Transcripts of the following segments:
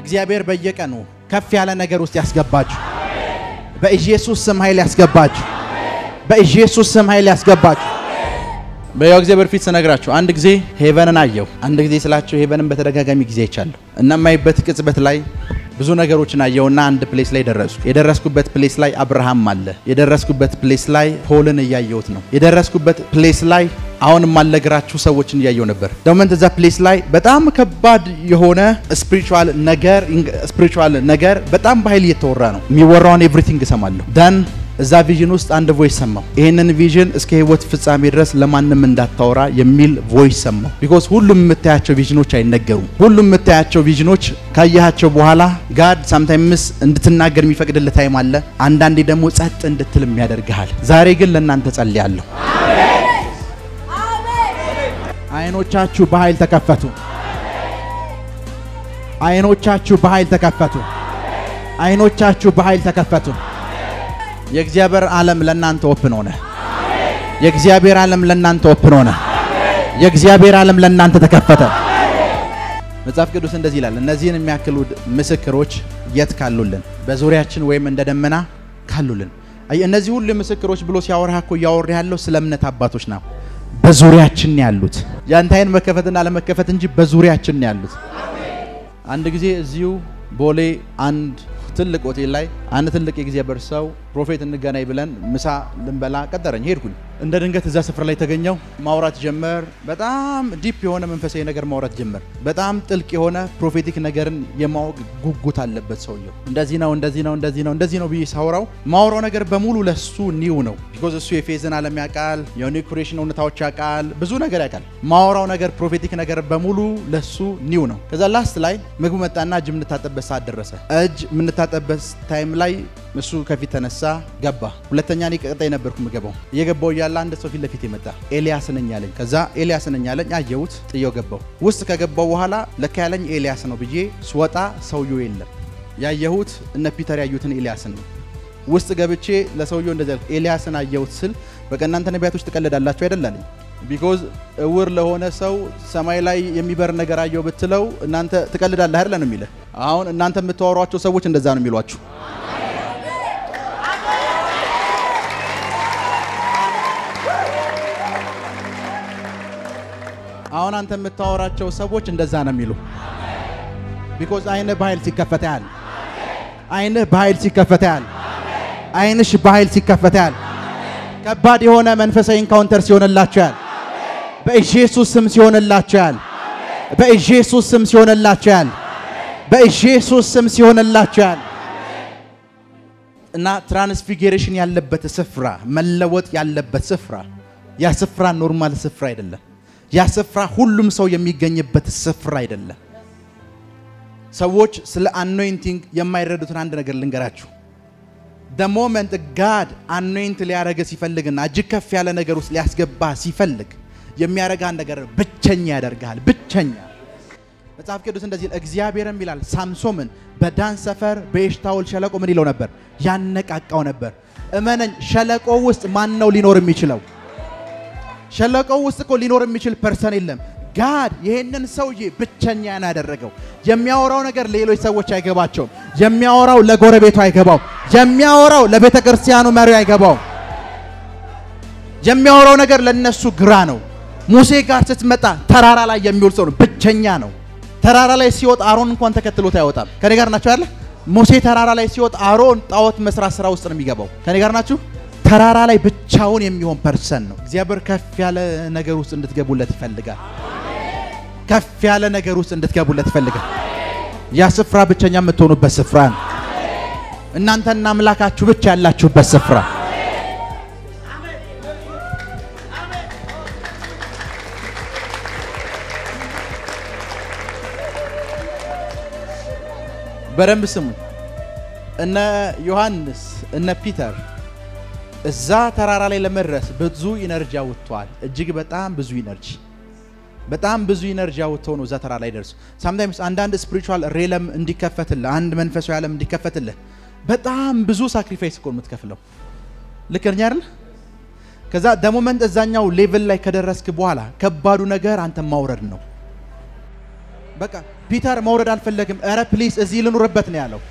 እግዚአብሔር በየቀኑ ከፍ ያለ ነገር ውስጥ ያስገባችሁ። በኢየሱስ ስም ኃይል ያስገባችሁ። በኢየሱስ ስም ኃይል ያስገባችሁ። በያው እግዚአብሔር ፊት ስነግራችሁ አንድ ጊዜ ሄቨንን አየሁ። አንድ ጊዜ ስላችሁ ሄቨንን በተደጋጋሚ ጊዜ አይቻለሁ እና የማይበት ቅጽበት ላይ ብዙ ነገሮችን አየውና አንድ ፕሌስ ላይ ደረስኩ። የደረስኩበት ፕሌስ ላይ አብርሃም አለ። የደረስኩበት ፕሌስ ላይ ፖልን እያየሁት ነው። የደረስኩበት ፕሌስ ላይ አሁን የማልነግራችሁ ሰዎችን እያየው ነበር። ደሞመንት እዛ ፕሌስ ላይ በጣም ከባድ የሆነ ስፒሪቹዋል ነገር ስፒሪቹዋል ነገር በጣም በኃይል እየተወራ ነው። የሚወራውን ኤቭሪቲንግ እሰማለሁ ደን እዛ ቪዥን ውስጥ አንድ ቮይስ ሰማሁ። ይህንን ቪዥን እስከ ህይወት ፍጻሜ ድረስ ለማንም እንዳታወራ የሚል ቮይስ ሰማሁ። ቢኮዝ ሁሉም የምታያቸው ቪዥኖች አይነገሩም። ሁሉም የምታያቸው ቪዥኖች ካየሃቸው በኋላ ጋድ ሳምታይምስ እንድትናገር የሚፈቅድልህ ታይም አለ። አንዳንዴ ደግሞ ጸጥ እንድትልም ያደርግሃል። ዛሬ ግን ለእናንተ ጸልያለሁ። አይኖቻችሁ በኃይል ተከፈቱ። አይኖቻችሁ በኃይል ተከፈቱ። አይኖቻችሁ በኃይል ተከፈቱ። የእግዚአብሔር ዓለም ለእናንተ ኦፕን ሆነ። የእግዚአብሔር ዓለም ለእናንተ ኦፕን ሆነ። የእግዚአብሔር ዓለም ለእናንተ ተከፈተ። መጽሐፍ ቅዱስ እንደዚህ ይላል፣ እነዚህን የሚያክሉ ምስክሮች የት ካሉልን? በዙሪያችን ወይም እንደ ደመና ካሉልን። አይ እነዚህ ሁሉ ምስክሮች ብሎ ሲያወራ እኮ እያወራ ያለው ስለ እምነት አባቶች ነው። በዙሪያችን ያሉት ያንተ አይን መከፈትና ለመከፈት እንጂ በዙሪያችን ያሉት። አንድ ጊዜ እዚሁ ቦሌ አንድ ትልቅ ሆቴል ላይ አንድ ትልቅ የእግዚአብሔር ሰው ፕሮፌት እንገናኝ ብለን ምሳ ልንበላ ቀጠረኝ። ሄድኩኝ። እንደ ድንገት እዛ ስፍራ ላይ ተገኘው። ማውራት ጀመር። በጣም ዲፕ የሆነ መንፈሳዊ ነገር ማውራት ጀመር። በጣም ጥልቅ የሆነ ፕሮፌቲክ ነገርን የማወቅ ጉጉት አለበት ሰውየው። እንደዚህ ነው እንደዚህ ነው እንደዚህ ነው እንደዚህ ነው ብዬ ሳውራው ማውራው ነገር በሙሉ ለሱ ኒው ነው። ቢኮዝ እሱ የፌዝን ዓለም ያውቃል፣ የኒው ክሬሽን እውነታዎች ያውቃል፣ ብዙ ነገር ያውቃል። ማውራው ነገር ፕሮፌቲክ ነገር በሙሉ ለሱ ኒው ነው። ከዛ ላስት ላይ ምግቡ መጣና እጅ የምንታጠበት ሰዓት ደረሰ። እጅ የምንታጠበት ታይም ላይ እሱ ከፊት ተነሳ ገባ። ሁለተኛ እኔ ቀጣይ ነበርኩ የምገባው። እየገባው እያለ አንድ ሰው ፊት ለፊት የመጣ ኤልያስ ነኝ አለኝ። ከዛ ኤልያስ ነኝ አለኝ። አየሁት፣ ጥየው ገባው። ውስጥ ከገባው በኋላ ለካ ያለኝ ኤልያስ ነው ብዬ ስወጣ ሰውየው የለም። ያየሁት እነ ፒተር ያዩትን ኤልያስን ነው። ውስጥ ገብቼ ለሰውየው እንደዚያ ኤልያስን አየሁት ስል በቃ እናንተ ነቢያቶች ትቀልዳላችሁ አይደል አለኝ። ቢኮዝ እውር ለሆነ ሰው ሰማይ ላይ የሚበር ነገር አየው ብትለው እናንተ ትቀልዳለህ አይደል ነው የሚልህ። አሁን እናንተ የምታወሯቸው ሰዎች እንደዛ ነው የሚሏችሁ። አሁን አንተ የምታወራቸው ሰዎች እንደዛ ነው የሚሉ። ቢኮዝ አይንህ በኃይል ሲከፈት ያህል አይንህ በኃይል ሲከፈት ያህል አይንሽ በኃይል ሲከፈት ያህል ከባድ የሆነ መንፈሳዊ ኢንካውንተር ሲሆንላችሁ ያህል በኢየሱስ ስም ሲሆንላችሁ ያህል በኢየሱስ ስም ሲሆንላችሁ ያህል በኢየሱስ ስም ሲሆንላችሁ ያህል እና ትራንስፊጌሬሽን ያለበት ስፍራ መለወጥ ያለበት ስፍራ ያ ስፍራ ኖርማል ስፍራ አይደለም። ያ ስፍራ ሁሉም ሰው የሚገኝበት ስፍራ አይደለም። ሰዎች ስለ አኖይንቲንግ የማይረዱትን አንድ ነገር ልንገራችሁ። ደ ሞመንት ጋድ አኖይንት ሊያደረገ ሲፈልግና እጅግ ከፍ ያለ ነገር ውስጥ ሊያስገባ ሲፈልግ የሚያደርጋን ነገር ብቸኛ ያደርግሃል። ብቸኛ መጽሐፍ ቅዱስ እንደዚህ እግዚአብሔርም ይላል ሳምሶምን በዳን ሰፈር በኤሽታውል ሸለቆ ምን ይለው ነበር? ያነቃቃው ነበር። እመነኝ፣ ሸለቆ ውስጥ ማን ነው ሊኖር የሚችለው? ሸለቆው ውስጥ እኮ ሊኖር የሚችል ፐርሰን የለም። ጋድ ይሄንን ሰውዬ ብቸኛ ነው ያደረገው። የሚያወራው ነገር ሌሎች ሰዎች አይገባቸውም። የሚያወራው ለጎረቤቱ አይገባው። የሚያወራው ለቤተ ክርስቲያኑ መሪው አይገባው። የሚያወራው ነገር ለነሱ ግራ ነው። ሙሴ ጋር ስትመጣ ተራራ ላይ የሚውል ሰው ነው፣ ብቸኛ ነው። ተራራ ላይ ሲወጣ አሮን እንኳን ተከትሎት አይወጣም። ከኔ ጋር ናቸው ያለ ሙሴ ተራራ ላይ ሲወጣ አሮን ጣዖት መስራት ስራ ውስጥ ነው የሚገባው። ከኔ ጋር ናችሁ? ተራራ ላይ ብቻውን የሚሆን ፐርሰን ነው። እግዚአብሔር ከፍ ያለ ነገር ውስጥ እንድትገቡለት ይፈልጋል። ከፍ ያለ ነገር ውስጥ እንድትገቡለት ይፈልጋል። ያ ስፍራ ብቸኛ የምትሆኑበት ስፍራ ነው። እናንተና አምላካችሁ ብቻ ያላችሁበት ስፍራ በደንብ ስሙ። እነ ዮሐንስ እነ ፒተር እዛ ተራራ ላይ ለመድረስ ብዙ ኢነርጂ አውጥተዋል። እጅግ በጣም ብዙ ኢነርጂ በጣም ብዙ ኢነርጂ አውጥተው ነው እዛ ተራራ ላይ ደርሱ። ሳምታይምስ አንዳንድ ስፒሪቹዋል ሬለም እንዲከፈትልህ አንድ መንፈሳዊ ዓለም እንዲከፈትልህ በጣም ብዙ ሳክሪፋይስ እኮ የምትከፍለው ልክ ነኝ አይደል? ከዛ ደሞመንት እዛኛው ሌቭል ላይ ከደረስክ በኋላ ከባዱ ነገር አንተ ማውረድ ነው። በቃ ፒተር መውረድ አልፈለግም። ኧረ ፕሊስ እዚህ ልኑርበት ነው ያለው።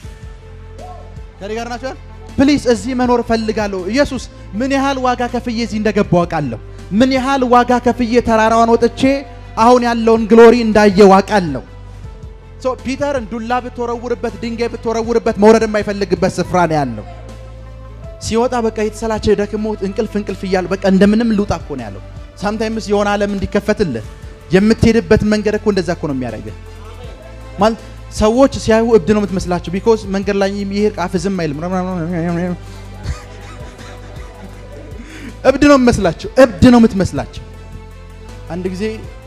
ከኔ ጋር ናቸው። ፕሊስ እዚህ መኖር እፈልጋለሁ። ኢየሱስ ምን ያህል ዋጋ ከፍዬ እዚህ እንደገባው አውቃለሁ። ምን ያህል ዋጋ ከፍዬ ተራራዋን ወጥቼ አሁን ያለውን ግሎሪ እንዳየው አውቃለሁ። ሶ ፒተርን ዱላ ብትወረውርበት፣ ድንጋይ ብትወረውርበት መውረድ የማይፈልግበት ስፍራ ነው ያለው። ሲወጣ በቃ የተሰላቸ ደክሞ እንቅልፍ እንቅልፍ እያሉ በቃ እንደምንም ልውጣ እኮ ነው ያለው። ሳምታይምስ የሆነ ዓለም እንዲከፈትልህ የምትሄድበት መንገድ እኮ እንደዛ እኮ ነው የሚያደርግህ። ማለት ሰዎች ሲያዩ እብድ ነው የምትመስላቸው። ቢኮዝ መንገድ ላይ የሚሄድ ቃፍ ዝም አይልም። እብድ ነው የምመስላቸው። እብድ ነው የምትመስላቸው። አንድ ጊዜ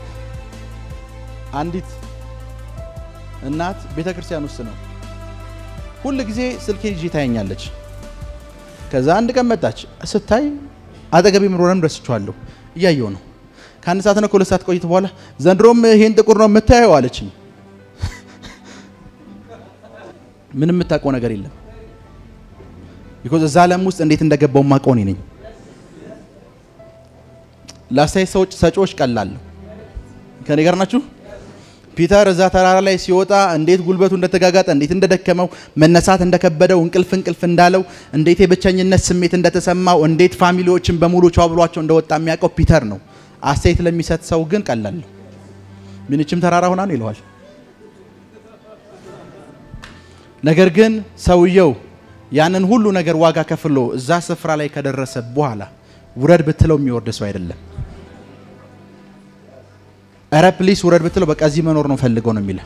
አንዲት እናት ቤተ ክርስቲያን ውስጥ ነው ሁል ጊዜ ስልኬ ይዤ ታየኛለች። ከዛ አንድ ቀን መጣች። ስታይ አጠገቤ ምሮረም ደስችዋለሁ እያየው ነው። ከአንድ ሰዓት ነው ከሁለት ሰዓት ቆይት በኋላ ዘንድሮም ይሄን ጥቁር ነው የምታየው አለችኝ። ምንም የምታውቀው ነገር የለም። ቢኮዝ እዛ ዓለም ውስጥ እንዴት እንደገባው ማውቀው እኔ ነኝ። ለአስተያየት ሰዎች ሰጪዎች ቀላለሁ። ከኔ ጋር ናችሁ? ፒተር እዛ ተራራ ላይ ሲወጣ እንዴት ጉልበቱ እንደተጋጋጠ እንዴት እንደደከመው መነሳት እንደከበደው እንቅልፍ እንቅልፍ እንዳለው እንዴት የብቸኝነት ስሜት እንደተሰማው እንዴት ፋሚሊዎችን በሙሉ ቻው ብሏቸው እንደወጣ የሚያውቀው ፒተር ነው። አስተያየት ለሚሰጥ ሰው ግን ቀላል ነው። ምንችም ተራራ ሆና ነው ይለዋል። ነገር ግን ሰውየው ያንን ሁሉ ነገር ዋጋ ከፍሎ እዛ ስፍራ ላይ ከደረሰ በኋላ ውረድ ብትለው የሚወርድ ሰው አይደለም። እረ ፕሊስ ውረድ ብትለው በቃ እዚህ መኖር ነው ፈልገው ነው የሚለ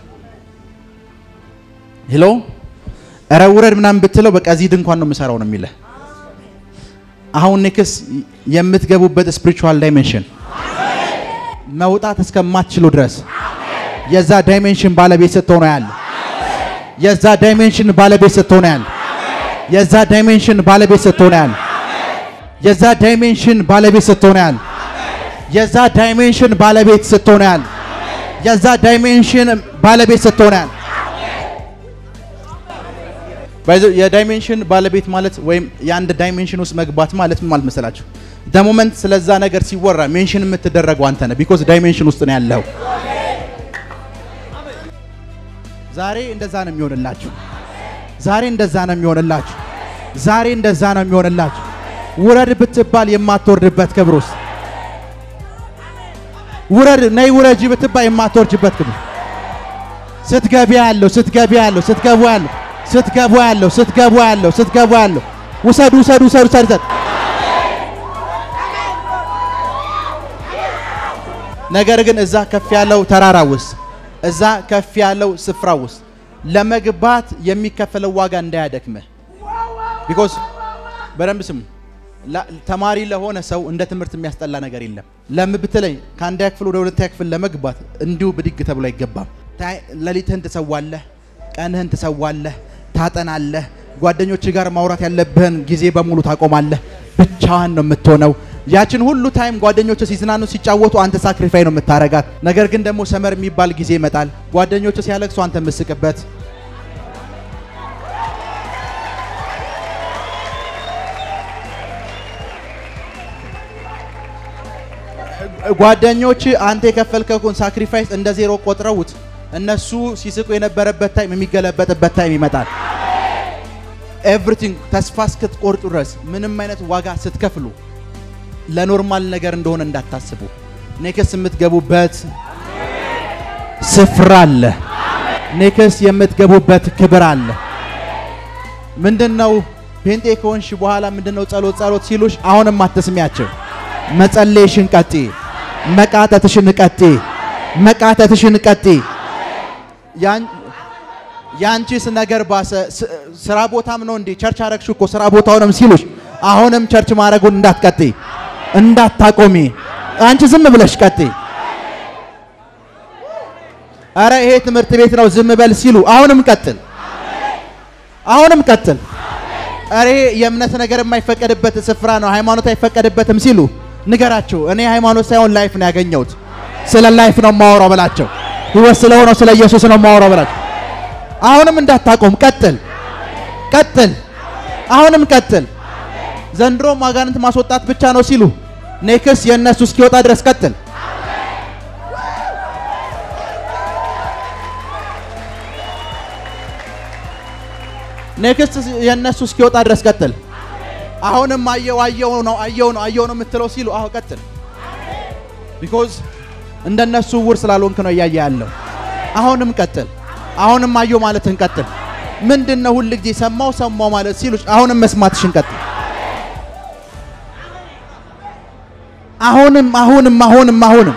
ሄሎ እረ ውረድ ምናምን ብትለው በቃ እዚህ ድንኳን ነው የምሰራው ነው የሚለ አሁን ኔክስ የምትገቡበት ስፒሪቹዋል ዳይሜንሽን መውጣት እስከማትችሉ ድረስ የዛ ዳይሜንሽን ባለቤት ስትሆኑ ያለ የዛ ዳይሜንሽን ባለቤት ስትሆኑ ያለ የዛ ዳይሜንሽን ባለቤት ስትሆኑ ያለ የዛ ዳይሜንሽን ባለቤት ስትሆኑ ያለ የዛ ዳይሜንሽን ባለቤት ስትሆኑ ያለ የዛ ዳይሜንሽን ባለቤት ስትሆኑ ያለ የዳይሜንሽን ባለቤት ማለት ወይም የአንድ ዳይሜንሽን ውስጥ መግባት ማለት ምን ማለት መሰላችሁ? ደሞመንት ስለዛ ነገር ሲወራ ሜንሽን የምትደረገው አንተ ነህ። ቢኮዝ ዳይሜንሽን ውስጥ ነው ያለው። ዛሬ እንደዛ ነው የሚሆንላችሁ። ዛሬ እንደዛ ነው የሚሆንላችሁ። ዛሬ እንደዛ ነው የሚሆንላችሁ። ውረድ ብትባል የማትወርድበት ክብር ውስጥ ውረድ ነይ ውረጂ ብትባል የማትወርጅበት ክብር ስትገቢ ያለው ስትገቢ ያለው ስትገቡ ያለው ስትገቡ ያለው ስትገቡ ያለው ስትገቡ ያለው ውሰድ ውሰድ ውሰድ ውሰድ ነገር ግን እዛ ከፍ ያለው ተራራ ውስጥ እዛ ከፍ ያለው ስፍራ ውስጥ ለመግባት የሚከፈለው ዋጋ እንዳያደክምህ። ቢኮዝ በደንብ ስሙ። ተማሪ ለሆነ ሰው እንደ ትምህርት የሚያስጠላ ነገር የለም። ለምን ብትለኝ ከአንደኛ ክፍል ወደ ሁለተኛ ክፍል ለመግባት እንዲሁ ብድግ ተብሎ አይገባም። ሌሊትህን ትሰዋለህ፣ ቀንህን ትሰዋለህ፣ ታጠናለህ። ጓደኞች ጋር ማውራት ያለብህን ጊዜ በሙሉ ታቆማለህ። ብቻዋን ነው የምትሆነው። ያችን ሁሉ ታይም ጓደኞች ሲዝናኑ ሲጫወቱ አንተ ሳክሪፋይ ነው የምታረጋት። ነገር ግን ደግሞ ሰመር የሚባል ጊዜ ይመጣል። ጓደኞች ሲያለቅሱ አንተ የምስቅበት ጓደኞች አንተ የከፈልከውን ሳክሪፋይስ እንደ ዜሮ ቆጥረውት እነሱ ሲስቁ የነበረበት ታይም የሚገለበጥበት ታይም ይመጣል። ኤቭሪቲንግ ተስፋ እስክትቆርጡ ድረስ ምንም አይነት ዋጋ ስትከፍሉ ለኖርማል ነገር እንደሆነ እንዳታስቡ። ኔክስ የምትገቡበት ስፍራ አለ። ኔክስ የምትገቡበት ክብር አለ። ምንድነው? ፔንጤ ከሆንሽ በኋላ ምንድነው ጸሎት ጸሎት ሲሉሽ አሁንም አትስሚያቸው። መጸለይሽን ቀጢ፣ መቃተትሽን ቀጢ፣ መቃተትሽን ቀጢ። ያንቺስ ነገር ባሰ። ስራ ቦታም ነው እንዴ ቸርች አረግሽ እኮ ስራ ቦታውንም ሲሉሽ አሁንም ቸርች ማድረጉን እንዳትቀጢ እንዳታቆሚ አንቺ ዝም ብለሽ ቀጢ። አረ ይሄ ትምህርት ቤት ነው ዝም በል ሲሉ አሁንም ቀጥል፣ አሁንም ቀጥል። አረ ይሄ የእምነት ነገር የማይፈቀድበት ስፍራ ነው ሃይማኖት አይፈቀድበትም ሲሉ ንገራቸው። እኔ ሃይማኖት ሳይሆን ላይፍ ነው ያገኘሁት፣ ስለ ላይፍ ነው የማወራው በላቸው። ህይወት ስለሆነው ስለ ኢየሱስ ነው የማወራው በላቸው። አሁንም እንዳታቆም ቀጥል፣ ቀጥል፣ አሁንም ቀጥል። ዘንድሮም አጋንንት ማስወጣት ብቻ ነው ሲሉ ኔክስ የእነሱ እስኪወጣ ድረስ ቀጥል። ኔክስት የእነሱ እስኪወጣ ድረስ ቀጥል። አሁንም አየው አየው ነው አየው ነው አየው ነው የምትለው ሲሉ አሁ ቀጥል። ቢኮዝ እንደነሱ ውር ስላልሆንክ ነው እያየ ያለው። አሁንም ቀጥል። አሁንም አየው ማለትን ቀጥል። ምንድን ነው ሁል ጊዜ ሰማው ሰማው ማለት ሲሉ አሁንም መስማትሽን ቀጥል። አሁንም አሁንም አሁንም አሁንም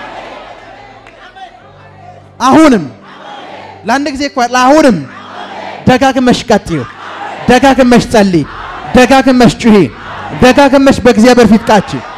አሁንም ለአንድ ጊዜ እኮ አሁንም ደጋግመሽ ቀጥዩ፣ ደጋግመሽ ጸልይ፣ ደጋግመሽ ጩሂ፣ ደጋግመሽ በእግዚአብሔር ፊት ቃች